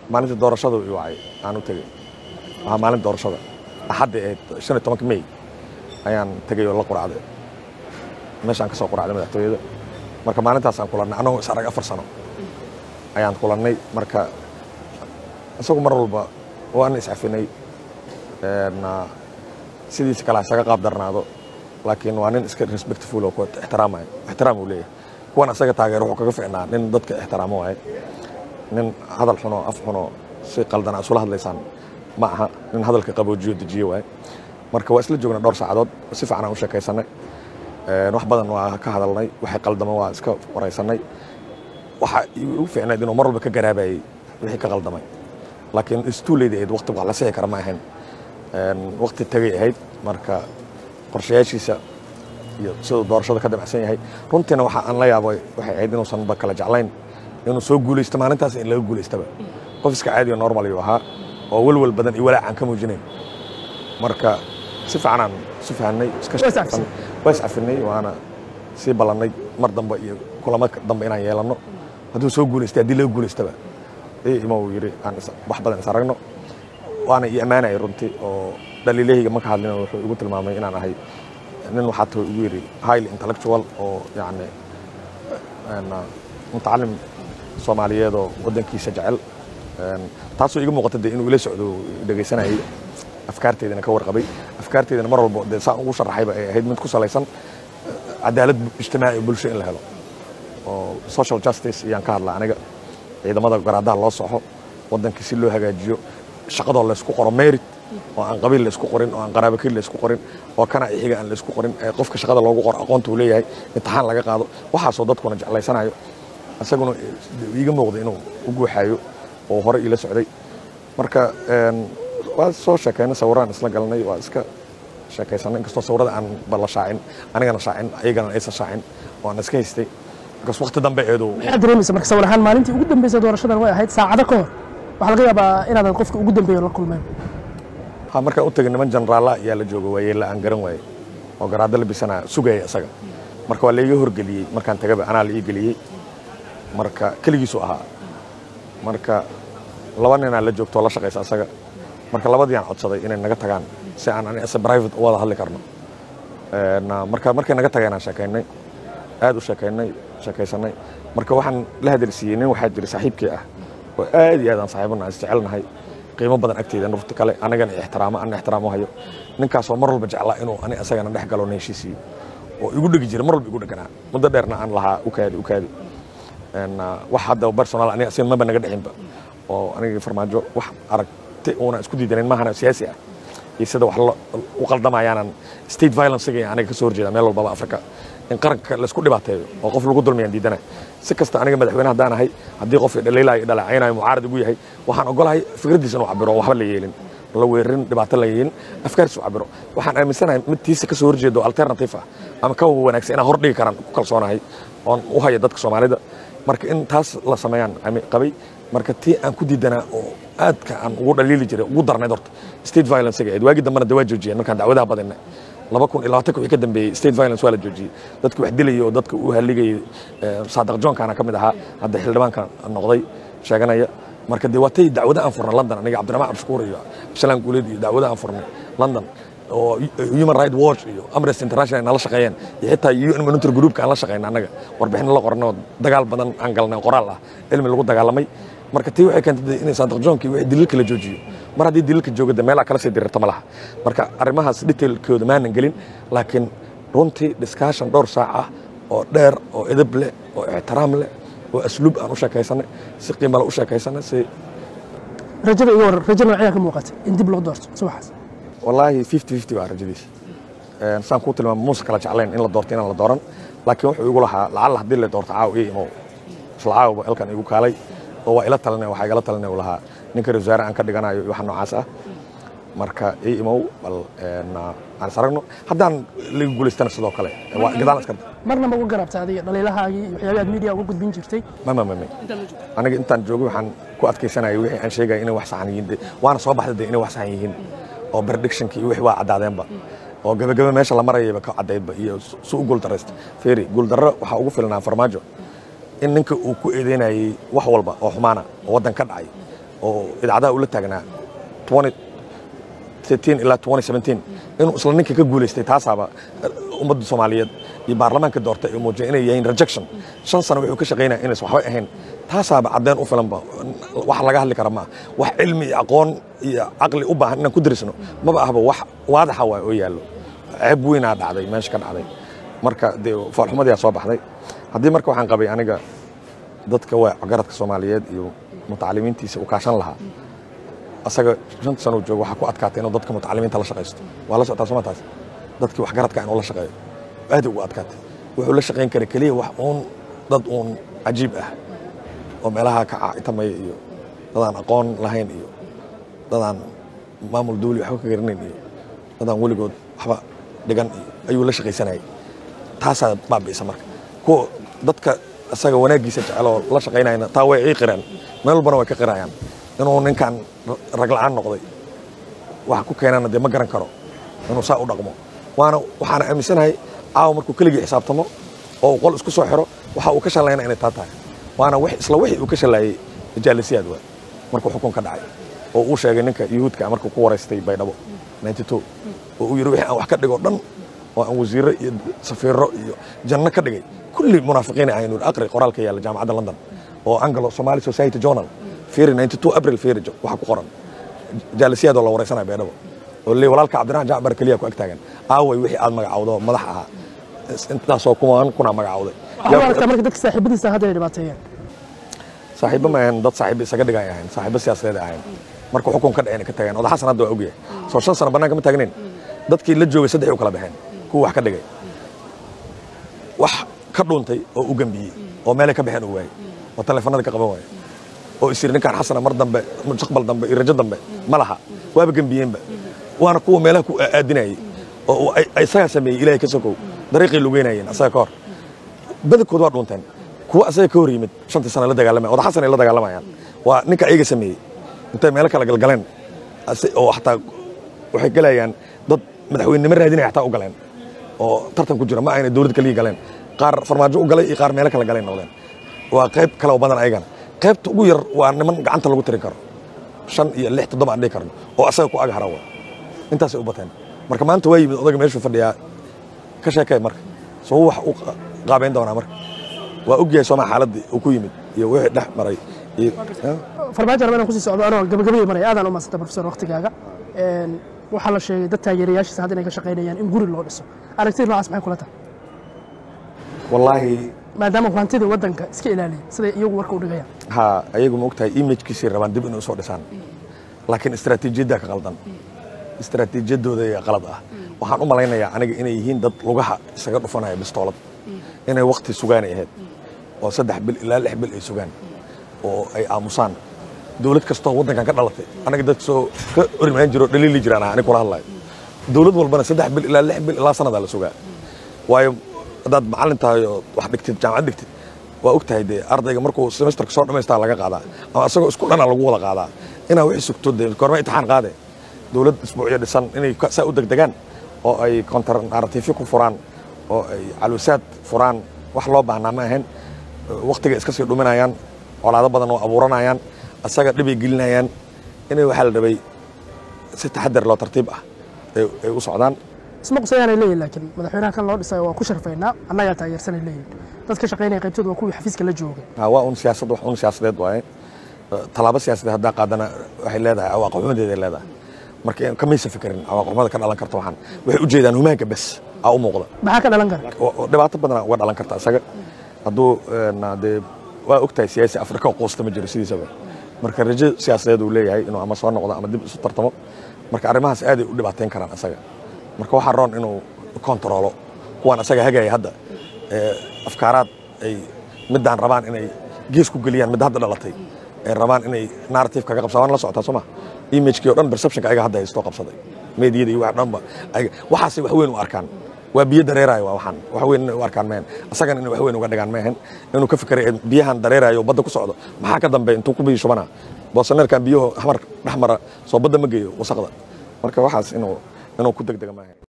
maalintii doorashada i wacay aan u tegey waxaa maalin doorashada axadda ahayd shan iyo tobanka may ayaan tegey oo la quracday meeshaan ka soo quracday madaxtooyada marka maalintaasaan kulannay annagoo is arag afar sano ayaan kulannay marka isagu mar walba waan iscafinay sidiisa kale isaga qaab darnaado laakiin waa nin iska respectful oo ku ixtiraamayo ixtiraam uu leeyahay kuwan asaga taageer wuxuu kaga ficnaa nin dadka ixtiraamo waaye nin hadal xunoo af xunoo si qaldan isula hadlaysaan ma aha nin hadalka qaboojiyo dejiyo waaye marka waa isla joogna dhowr saacadood si fiican aan u sheekaysanay wax badan waa ka hadalnay waxay qaldama waa iska waraysanay waxa igu fiicnayd inuu mar walba ka garaabayay wixii ka qaldamay laakiin istuuleyda ahayd waqti wax la sixi kara ma ahayn waqti tagay ahayd marka qorshayaashiisa iyo siduu doorashada ka damacsan yahay runtiina waxa aan la yaabo waxay ahayd inuusan ba kala jeclayn inuu soo guulaysto maalintaas in laga guulaystaba qof iska caadi oo normal ayuu ahaa oo welwel badan iyo walaac aan ka muujinayn marka si fiicanaan isu fahanay waa iscafinay waana sii ballannay mar dambe iyo kulamo dambe inaan yeelanno hadduu soo guulaystay haddii laga guulaystaba ima uu yidhi aan wax badan is aragno waana ii ammaanayay runtii oo dhaliilahayga marka hadlina wuxuu igu tilmaamay inaan ahay nin waxaa too igu yidhi highly intellectual oo yacni mutacalim soomaaliyeed oo waddankiisa jecel taasoo iga muuqata dee inuu ila socdo dhegaysanayay afkaarteydana ka warqabay afkaarteydana mar walba dee saan ugu sharaxayba ay ahayd mid ku salaysan cadaalad ijtimaaci bulsho in la helo oo social justice iyaan ka hadlaa aniga ciidamada garaadaha loo soxo waddankii si loo hagaajiyo shaqadoo laysku qoro merit oo aan qabiil laysku qorin oo aan qaraabakil laysku qorin oo kana ixiga aan laysku qorin ee qofka shaqada loogu qoro aqoonta uu leeyahay imtixaan laga qaado waxaasoo dadkuna jeclaysanayo isaguna iiga muuqda inuu u guuxaayo oo hore iila socday marka waa soo sheekaynay sawiraan isla galnay waa iska sheekaysanay inkastoo sawirada aan balla shaacin anigana shaacin ayagana aysan shaacin oo aan iska haystay markaas waqti dambe eedu maxaad dareemaysa marka sawir ahaan maalintii ugu dambeysay doorashadan way ahayd saacado ka hor waxaa laga yaabaa inaadan qofka ugu dambeeyo la kulmeen ha markaan u tegay niman jeneraalla ayaa la jooga waayeella aan garan waayey oo garaaddo la bisanaa sugaya isaga marka waa laiga horgeliyey markaan tagaba anaa la ii geliyey marka keligiisu ahaa marka laba ninaa la joogto oo la shaqaysa isaga marka labadii aan codsaday inay naga tagaan si aan ani ase private u wada hadli karno marka markay naga tageen aan sheekaynay aad u sheekaynay sheekaysanay marka waxaan la hadalsiiyey nin waxaa jira saaxiibkii ah oo aad iyo aad aan saaxiibana is jecelnahay qiimo badan agteeda nurta kale anagana ixtiraamo ana ixtiraamo hayo ninkaasoo mar walba jeclaa inuu ani asagana dhex galo na heshiisiiyo oo igu dhegi jira mar walba igu dheganaa muddo dheerna aan lahaa ukaadi ukaadi wax hadda personal aniga asin maba naga dhexinba oo anigii farmaajo wax aragti uuna isku diidanayn maahana siyaasi ah iyo sida wax u qaldamayaanan state violencega iyo aniga ka soo horjeeda meel walbaba africa in qaranka laysku dhibaateeyo oo qof lagu dulmiyaan diidana si kasta aniga madaxweyne haddaan ahay haddii qof dhaliilaayo dhaleecaynayo mucaarad igu yahay waxaan ogolahay fikraddiisa inuu cabiro oo waxba la yeelin la weerarin dhibaato la yeelin afkaartiisu cabiro waxaan aaminsanahay mid tiisa ka soo horjeedo alternative ah ama ka wanaagsan inaan hor dhigi karaan ku kalsoonahay oon u haya dadka soomaalida marka in taas la sameeyaan qabay marka tii aan ku diidanaa oo aadka aan ugu dhaliili jiray ugu darnayd horta state violence-ga ahayd waagii dambena dee waa joojiyeen markaan dacwadaha badinay laba kun iyo labaatanka wixii ka dambeeyey state violence waa la joojiyey dadki wax dilayay oo dadka u haligayay saadaq johnkaana ka mid ahaa hadda xildhibaanka noqday sheeganaya marka dee waatay dacwada aan furnay london aniga cabdiraxmaan cabshukuur iyo shalaan guuleed iyo dacwada aan furnay london oo human right watch iyo amnesty international nala shaqeeyeen iyo xitaa un monitor groupka aan la shaqeyna annaga warbixin la qornay oo dagaal badan aan galnay qoraal ah cilmi lagu dagaalamay marka tii waxay keentay in saadaq johnki wixii daliilka la joojiyo mar haddii daliilka joogada meelaa kala sii dirirta ma laha marka arrimahaas detailkooda maanan gelin laakiin runtii discussion dhowr saac ah oo dheer oo edab leh oo ixtiraam leh oo asluub aan u sheekaysanay si qiimale u sheekaysanay si rajada iga waran rajo noocyaa ka muuqata in dib loo doorto subaxaas wallaahi fifty fifty waa rajadiisa saan kuu tilmaama muusa kala jeclayn in la doorto inaan la dooran laakiin wuxuu igu lahaa lacalla haddii la doorto caaw ii imow isla caawba halkan igu kaalay oo waa ila talinay waxaa igala talinay uu lahaa ninka ra wasaare aan ka dhiganayo iyo waxa noocaas ah marka ii imow bal aan is aragno haddaan laga guulaystana sidoo kale waa gadaan iska marna ma uga garabta adiga dhaliilahaagii iyo waxyaabii aad media uga gudbin jirtay mama mame aniga intaan joogay waxaan ku adkaysanayay wixii aan sheegaya inay wax saxan yihiin waana soo baxday dee inay wax saxan yihiin oo predictionki iyo wixii waa caddaadeenba oo gabagaba meesha la marayayba ka caddaydba iyo su u guuldaraysta feeri guuldarro waxaa ugu filnaa farmaajo in ninka uu ku eedeynayey wax walba oo xumaana oo waddan ka dhacay oo idaacadaha ula taagnaa 2013 ilaa 2017 inuu isla ninka ka guulaystay taasaaba ummadda soomaaliyeed iyo baarlamaanka doortay ay muujiyeen inay yihiin rejection shan sano wuxuu ka shaqaynaya inaysan waxba ahayn taasaaba caddeen u filanba wax laga hadli kara maaha wax cilmi iyo aqoon iyo caqli u baahan inaan ku dirisno maba ahba wax waadaxa waay oo yaallo ceeb weynaa dhacday meesha ka dhacday marka dee foolxumadiyaa soo baxday haddii marka waxaan qabay aniga dadka waa garadka soomaaliyeed iyo mutacalimiintiisa u kaashan lahaa asaga shanta sano joogo waxaa ku adkaatay inuu dadka mutacalimiinta la shaqaysto waa la socotaa soma taas dadkii waxgaradka inuu la shaqeeyo aad ugu adkaatay wuxuu la shaqayn karay keliya wax uun dad uun cajiib ah oo meelaha ka caitamaya iyo dadaan aqoon lahayn iyo dadaan maamul dawli waxba ka garanayn iyo dadaan weligood waxba dhigan iyo ayuu la shaqaysanayay taasaa baabi'isa marka kuwa dadka isaga wanaaggiisa jeceloo la shaqaynayna taa way ii qireen meel walbana way ka qirayaan inuu ninkan rag la'aan noqday waxa ku keenana dee ma garan karo inuu saa u dhaqmo waana waxaana aaminsanahay caawa markuu keligii xisaabtamo oo uu qol isku soo xiro waxa uu ka shallayna inay taa tahay waana isla wixii uu ka shallaayey jaalisiyaad waa markuu xukun ka dhacay oo uu sheegay ninka yuhuudka markuu ku waraystay baydhabo 92 oo uu yidhi wixii aan wax ka dhigo dhan oo aan wasiirro iyo safiirro iyo janno ka dhigay kulli munaafiqiin ahayn uu aqri qoraalka yaalla jaamacadda london oo anglo somali society journal fiiri 92 april fiiri waxa ku qoran jaalisiyaad oo la waraysanaya baydhabo oo leey walaalka cabdiraxmaan jacbar keliya ku ag taagan aaway wixii aad magacawdo madax ahaa intaasoo kumaan kuna magacawday waxaa u aragtaa marka dadka saaxiibadiisa hadda ay dhibaateeyeen saaxiibo ma ahayn dad saaxiibo isaga dhigay ahayn saaxiibo siyaasadeed ahayn marka xukun ka dhaceen ka tageen oda xasan hadda waa ogyahay soo shan sano bannaanka ma taagnayn dadkii la joogay saddex u kala baxeen kuwa wax ka dhigay wax ka dhuuntay oo u gambiyey oo meelay ka baxeen uu waayey oo taleefanada ka qaban waayey oo isiri ninkaan xasana mar dambe mustaqbal dambe iyo rajo dambe ma laha waaba gembiyeenba waana kuwa meelaha ku aadinayay oo isagaa sameeyey ilaahay ka sokow dariiqay lugeynayeen asaga ka hor badankood waa dhuunteen kuwa asaga ka hor yimid shantii sana la dagaalamaya oda xasan ay la dagaalamayaan waa ninka ayaga sameeyey intay meelo kala galgaleen oo xataa waxay galayaan dad madaxweynenimo raadinaya xataa u galeen oo tartan ku jira ma ayna dowlad kaliya galeen qaar farmaajo u galay iyo qaar meelo kala galeen noqdeen waa qayb kale oo badan ayagana qaybta ugu yar waa niman gacanta lagu tirin karo shan iyo lix toddoba aan dhihi karno oo asaga ku aghara wa intaasay u bateen marka maanta waa yimid odaga meeshuu fadhiyaa ka sheekay marka soo wax u qaabayn doonaa marka waa ogyahay sooma xaaladdii uu ku yimid iyo wixii dhex maray iyo farmaajo raba inaan kusii socdo anoo gabagabadii maraya aadaan u maasanta profesor waqtigaaga waxaa la sheegay dad taageerayaashiisa hadda inay ka shaqaynayaan in guri loo dhiso aragtida noocaas maxay kula tahay wallaahi maadaama hantidii waddanka iska ilaaliyay siday iyagu warka u dhigayaan ha ayagu ma ogtahay imagkiisay rabaan dib inay usoo dhisaan laakiin istaraatiijiyaddaa ka qaldan istaraatiijiyadooda ayaa qalad ah waxaan u malaynayaa aniga inay yihiin dad lugaha isaga dhufanaya bistoolad inay wakti sugaanay ahayd oo saddex bil ilaa lix bil ay sugaan oo ay aamusaan dowlad kastoo waddankan ka dhalatay anaga dad soo ka orimaan jiro dhaliili jiraan ah aniga kula hadlayo dowlad walbana saddex bil ilaa lix bil ilaa sanadaa la sugaa waayo haddaad macallin tahay oo wax dhigtid jaamacad dhigtid waa og tahay dee ardayga markuu semesterka soo dhammaystaa laga qaadaa ama asagoo isku dhana lagu wada qaadaa inaa wixii sugto dee korma imtixaan qaade dowlad isbuucyo dhisan inay saa u degdegaan oo ay kontar naratiifyo ku furaan oo ay caluusaad furaan wax loo baahnaa ma ahayn waktiga iska sii dhuminayaan colaado badan oo abuuranayaan asaga dhibay gelinayaan inay waxaa la rabay si taxadar loo tartiib ah ay u socdaan isma qusayaanay leeyihin laakiin madaxweynaha kan loo dhisay waa ku sharfaynaa annagaa taageersanay leeyihin dad ka shaqaynaya qaybtooda waa kuwii xafiiska la joogay waa un siyaasad wax un siyaasadeed waaye tallaabo siyaasadeed haddaa qaadana waxay leedahay awaaqaxumadeeday leedahay marka kamaysa fikirin awaaqaxumada ka dhalan karta waxaan waxay u jeedaan humaanka bes aa u muuqda maxaa ka dhalan kara dhibaato badana uga dhalan karta isaga hadduu dee waa ogtahay siyaasi afrika quusta ma jiro sidiisaba marka rajo siyaasadeed uu leeyahay inuu ama soo noqdo ama dib isu tartamo marka arrimahaas aaday u dhibaateyn karaan isaga marka waxaa roon inuu kontaroolo kuwaan isaga hagaya hadda afkaaraad ay middaan rabaan inay gees ku geliyaan midda hadda dhalatay ay rabaan inay narrative kaga qabsadaan waan la socotaa soo ma imagekii o dhan perceptionka ayaga hadda haystoo qabsaday meediyada iyo wax dhanba waxaasay wax weyn u arkaan waa biyo dareerayo waa waxaan wax weyn inay u arkaan maahan asagana inay wax weyn uga dhigaan maahan inuu ka fikiray biyahan dareerayo badda ku socdo maxaa ka dambe intuu ku biyo shubana boosaneerkan biyuhu xamar dhex mara soo badda ma geeyo wasaqda marka waxaas inuu inuu ku degdega maahan